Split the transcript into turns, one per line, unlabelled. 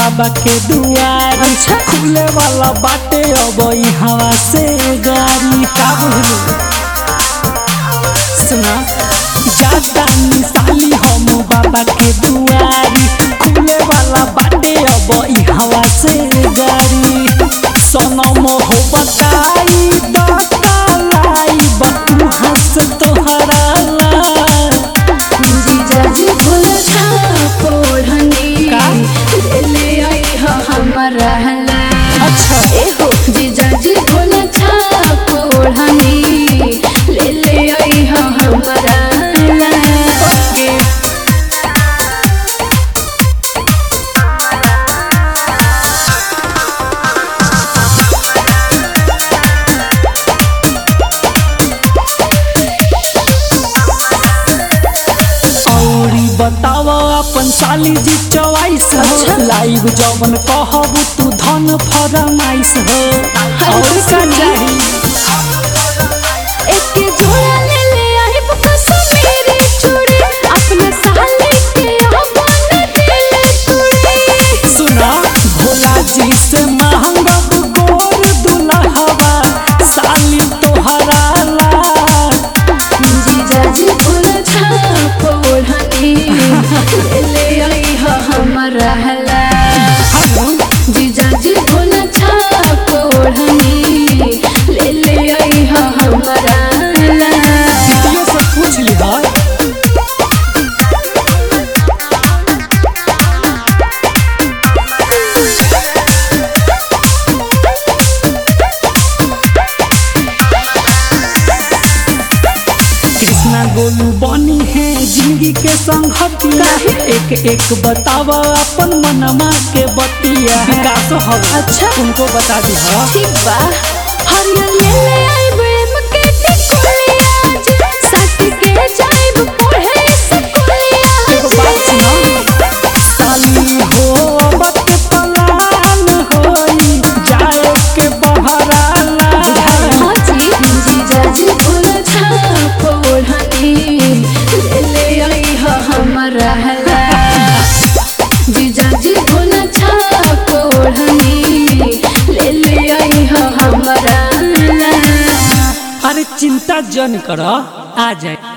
बाबा के दुआर
अच्छा।
खुले वाला बाटे अब ई हवा से गाड़ी का बुझलू सुना ज्यादा मिसाली हम बाबा के दुआरी खुले वाला बाटे अब ई हवा से गाड़ी सनम हो बताई बतालाई बतू हंस तोहरा ला
जीजाजी भूल छाप ओढ़नी
का?
ले ले आई हो हमारा हला
अच्छा
एहो जीजाजी भूल छाप ओढ़नी ले ले आई हो हमारा हला
के औरी बताव अपन साली जी चॉइस
अच्छा।
हो लाइव जवन कहब तू धन फरमाइश हो और का चाही
एक जोड़ा ले ले आई कश्मीरी चूड़ी अपने साले के अपन दिल तोड़ी
सुना भोला जी से महंग गोर दुल्हवा साली तोहरा ला
जीजाजी भूल छाप ओढ़नी ले ले आई हो हमारा हला
हम
जीजाजी भूल छाप ओढ़नी ले ले आई हो हमारा हला
दीदियों से पूछ लिहा कृष्णा गोलू बनी है जिंदगी के संगतिया एक एक बताव अपन मनमा के बतिया विकास हो
अच्छा।
उनको बता दी हा
ठीक बा हरियर ले ले आई प्रेम के टिकुलिया जी सट के जाइब पढ़े स्कूलिया
एगो बात सुना साली हो बत पलान होई जाए के बहराला
हाँ जी जीजाजी भूल छाप ओढ़नी ले ले आई हो हमारा हला जीजाजी भूल छाप ओढ़नी ले ले आई हो हमारा हला
अरे चिंता जन कर आ जाए